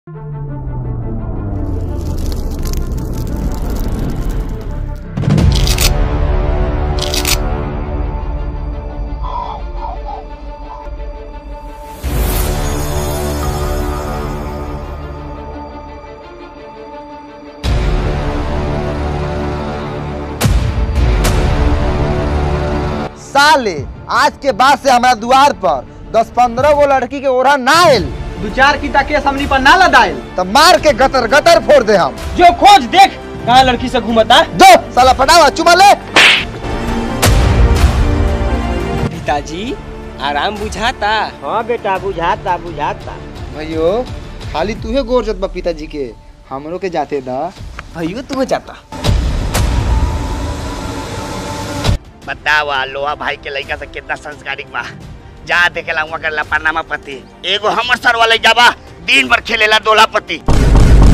साले आज के बाद से हमारा द्वार पर दस पंद्रह गो लड़की के ओरा ना आयल दू चार की केस हमनी पर ना लदाइल तो मार के गटर गटर फोड़ दे हम जो खोज देख कहाँ लड़की से घूमता दो साला फटावा चुमा ले पिताजी आराम बुझाता हाँ बेटा बुझाता बुझाता भैयो खाली तूहे गोर जत बा पिताजी के हमरो के जाते दा भैयो तू जाता बतावा लोहा भाई के लड़का से कितना संस्कारिक बा जा देखेला हुआ कर पनामा पति एगो हमर सर वाले जाबा दिन भर खेलेला दोला पति